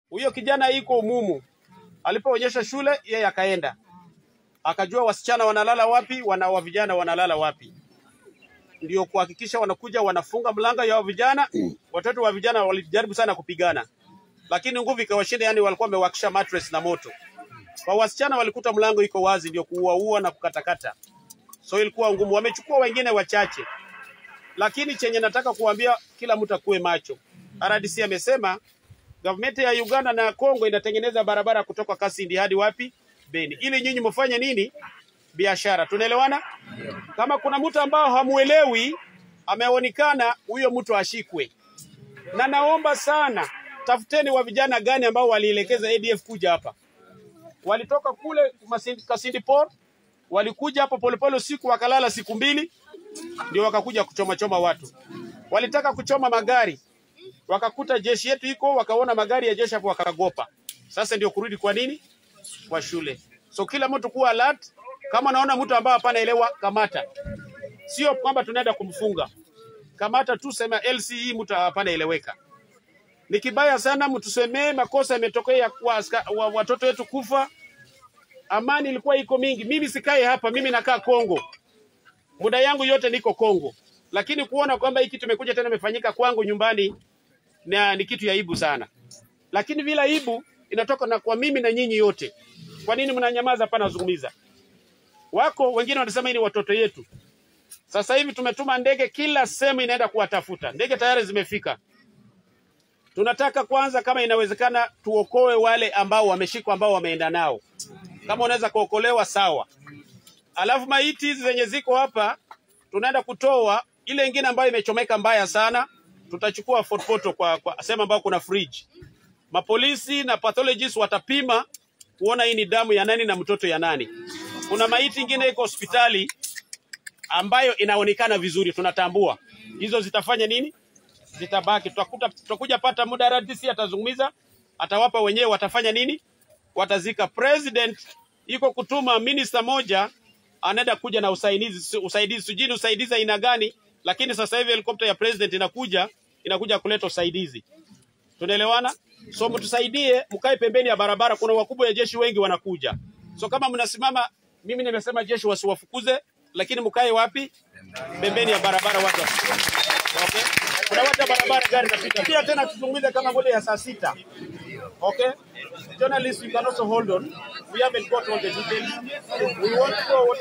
Huyo kijana iko umumu, alipoonyesha shule yeye akaenda akajua wasichana wanalala wapi, wana wa vijana wanalala wapi, ndio kuhakikisha wanakuja wanafunga mlango ya wa vijana. Watoto wa vijana walijaribu sana kupigana, lakini nguvu ikawashinda, yani walikuwa wamewakisha mattress na moto. Kwa wasichana walikuta mlango iko wazi, ndio kuuaua na kukatakata, so ilikuwa ngumu. Wamechukua wengine wachache, lakini chenye nataka kuambia kila mtu akuwe macho. RDC amesema government ya Uganda na Kongo inatengeneza barabara kutoka Kasindi hadi wapi? Beni, ili nyinyi mfanye nini? Biashara. Tunaelewana? Kama kuna mtu ambao hamuelewi ameonekana, huyo mtu ashikwe. Na naomba sana, tafuteni wa vijana gani ambao walielekeza ADF kuja hapa. Walitoka kule Masindi, Kasindi Port, walikuja hapa polepole usiku, wakalala siku mbili, ndio wakakuja kuchoma choma watu. Walitaka kuchoma magari, wakakuta jeshi yetu iko, wakaona magari ya jeshi hapo, wakagopa. Sasa ndio kurudi kwa nini? Kwa shule. So kila mtu kuwa alert. Kama naona mtu ambaye hapana elewa, kamata. Sio kwamba tunaenda kumfunga, kamata tu, sema LCE, mtu hapana eleweka. Ni kibaya sana, mtusemee makosa yametokea kwa aska- wa- watoto wetu kufa. Amani ilikuwa iko mingi. Mimi sikae hapa, mimi nakaa Kongo, muda yangu yote niko Kongo, lakini kuona kwamba hii kitu imekuja tena imefanyika kwangu nyumbani na ni kitu ya aibu sana, lakini vile aibu inatoka na kwa mimi na nyinyi yote. Kwa nini mnanyamaza? Hapana, zungumza. Wako wengine wanasema hii ni watoto yetu. Sasa hivi tumetuma ndege kila sehemu inaenda kuwatafuta. Ndege tayari zimefika. Tunataka kwanza, kama inawezekana, tuokoe wale ambao wameshikwa, ambao wameenda nao. Kama unaweza kuokolewa sawa. Alafu maiti hizi zenye ziko hapa tunaenda kutoa ile ingine ambayo imechomeka mbaya sana, tutachukua Fort Portal kwa, kwa sehemu ambayo kuna fridge. Mapolisi na pathologists watapima kuona hii ni damu ya nani na mtoto ya nani. Kuna maiti ingine iko hospitali ambayo inaonekana vizuri, tunatambua hizo zitafanya nini? Zitabaki. Tutakuta tutakuja pata muda, RDC atazungumza, atawapa wenyewe, watafanya nini? Watazika. President iko kutuma minister moja anaenda kuja na usaidizi, usaidizi sijui ni usaidizi aina gani, lakini sasa hivi helikopta ya president inakuja inakuja kuleta usaidizi. Tunaelewana? So mtusaidie, mkae pembeni ya barabara. Kuna wakubwa ya jeshi wengi wanakuja, so kama mnasimama, mimi nimesema jeshi wasiwafukuze, lakini mkae wapi? Pembeni ya barabara, watu wasikuwe. Okay? Kuna watu ya barabara gari napita. Pia tena tuzungumze kama vile ya saa sita. Okay? Journalists, you can also hold on. We haven't got all the details. We want to know what